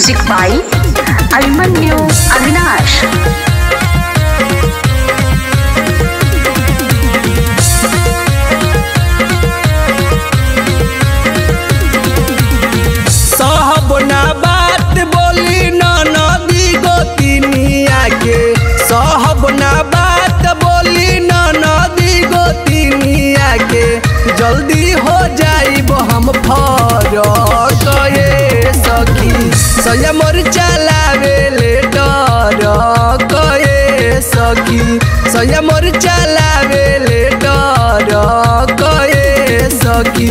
Music by Almanyu Avinash. साहब ना बात बोली न नदी गोतिनिया के साहब ना बात बोली न नदी गोतिनिया के जल्दी हो जाइब हम फरक ये सखी संयमर चलावे ले डर कए सखी संयमर चलावे ले डर कए सखी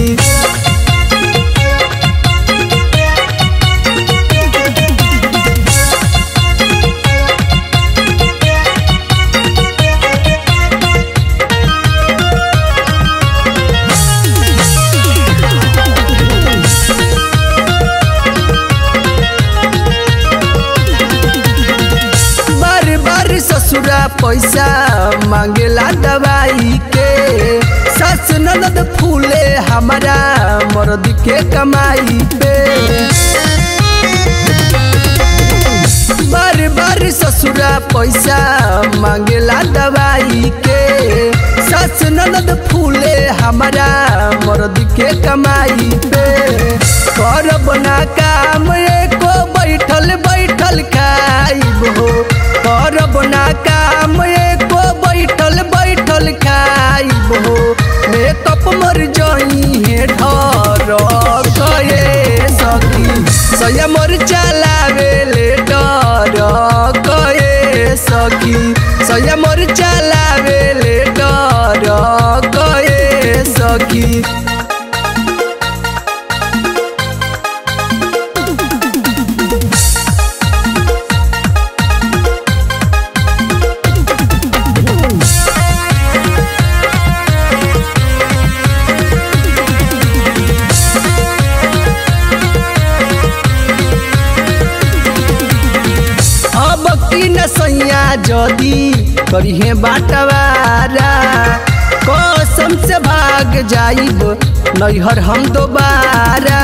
बार बार ससुरा पैसा मांगेला दवाई के सस ननद फूले हमारा मर्द के कमाई पे बार बार ससुरा पैसा मांगेला दवाई के सस ननद फूले हमारा मर्द के कमाई पे करब ना काम एको बैठल बैठल खाइब हो करब ना काम एको बैठल बैठल खाइब हो मेकअप मर जई है ढर कए सखी संयमर चलावे ले डर कए सखी संयमर चलावे ले डर कए सखी अब की न सैया जदी करिहे बाटवारा कसम से भाग जाइब नैहर हम दोबारा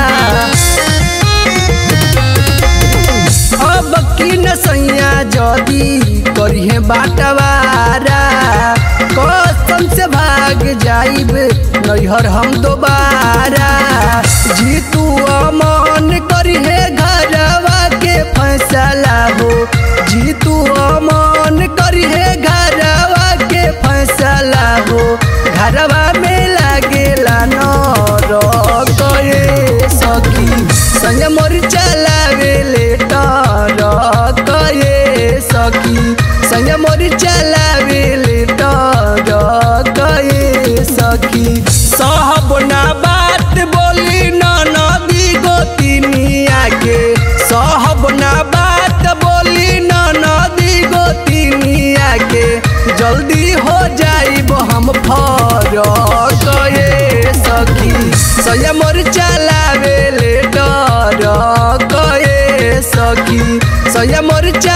अब की न सैया जदी करिहे बाटवारा कसम से भाग जाइब नैहर हम दोबारा जीतू अमन करिहे घरवा के फैसला हो जीतू अमन करिहे घरवा के फैसला हो घरवा में लागेला न कए सखी संयमर चलावे ले डर कए सखी संयमर चलावे ले डर कए सखी साहब ना बात बोली न नदी गोतिनिया के साहब ना बात बोली न नदी गोतिनिया के जल्दी हो जाइब हम फरक ये सखी संयमर चलावे ले डर कए सखी संयमर चला